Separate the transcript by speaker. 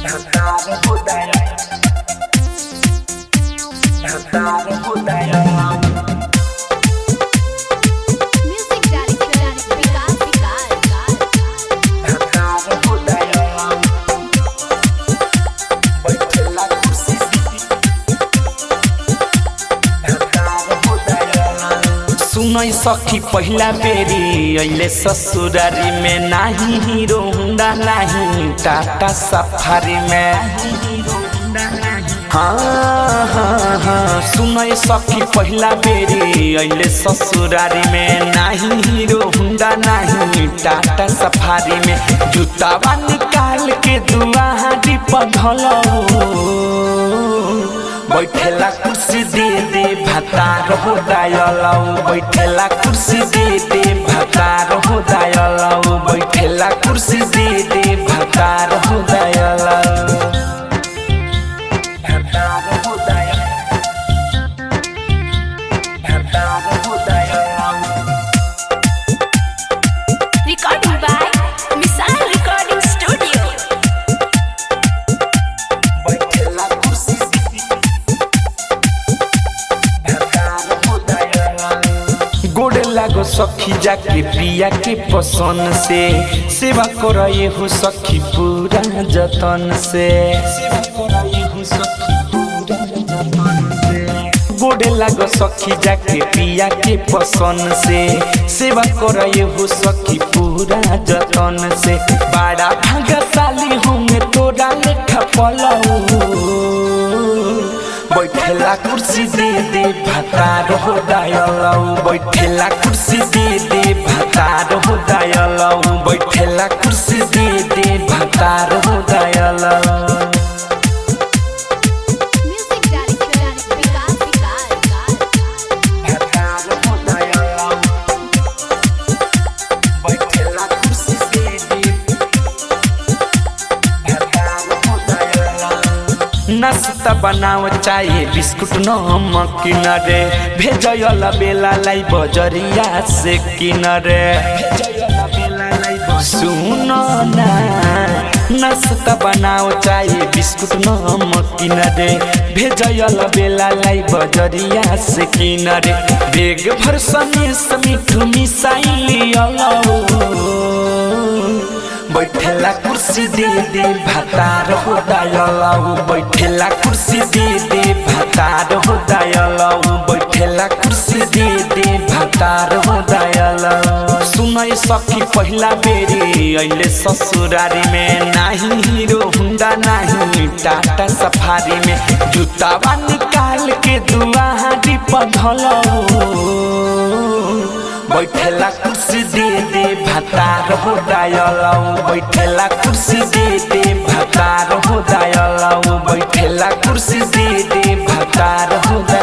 Speaker 1: Music director Vikas Vikas
Speaker 2: सुनै सखी पहिला बेरी अहिले ससुरारी में नाही हिरो हुँदा नाही टाटा सफारी में हाँ हाँ हाँ सुनै सखी पहिला बेरी अहिले ससुरारी में नाही हिरो हुँदा नाही टाटा सफारी में जुत्तावा निकाल के दुआहारी पधलौ बैठेला कुर्सी दे दे भातार हो दायलौ बैठेला कुर्सी दे दे भातार हो दायलौ बैठेला कुर्सी दे दे भातार हो दायलौ भातार हो दायलौ भातार हो दायलौ
Speaker 1: Recording by Misal Recording Studio
Speaker 2: बैठेला कुर्सी गोड़ लागो सखी जाके पिया के पसंद से सेवा करे हो सखी पूरा जतन से सेवा करे हो सखी पूरा जतन से गोड़ लागो सखी जाके पिया के पसंद से सेवा करे हो सखी पूरा जतन से बड़ा भागशाली होंगे तोरा लेखा पलऊ बैठेला कुर्सी दे दे भातार हो दायलौ बैठेला कुर्सी दे दे भातार हो दायलौ बैठेला कुर्सी दे दे भातार हो दायलौ
Speaker 1: Music director Vikas Vikas
Speaker 2: भातार हो दायलौ बैठेला कुर्सी दे दे भातार हो दायलौ नास्ता बनाओ चाहे बिस्कुट नमक किन रे भेजयल बेलालाई बजरिया से किन रे सुन ना नास्ता बनाओ चाहे बिस्कुट नमक किन रे भेजयल बेलालाई बजरिया से किन रे बेग भर सनेस मिठू मिसाइली बैठेला कुर्सी दे दे भातार हो दायलौ बैठेला कुर्सी दे दे भातार हो दायलौ बैठेला कुर्सी दे दे भातार हो दायलौ सुनै सखी पहिला बेरी अहिले ससुरारी में नाही हिरो हुँदा नाही टाटा सफारी में जुत्तावा निकाल के दुआहारी पधलौ बैठेला कुर्सी दे दे भातार हो दायलौ बैठेला कुर्सी दे दे भातार हो दायलौ बैठेला कुर्सी दे दे भातार हो दायलौ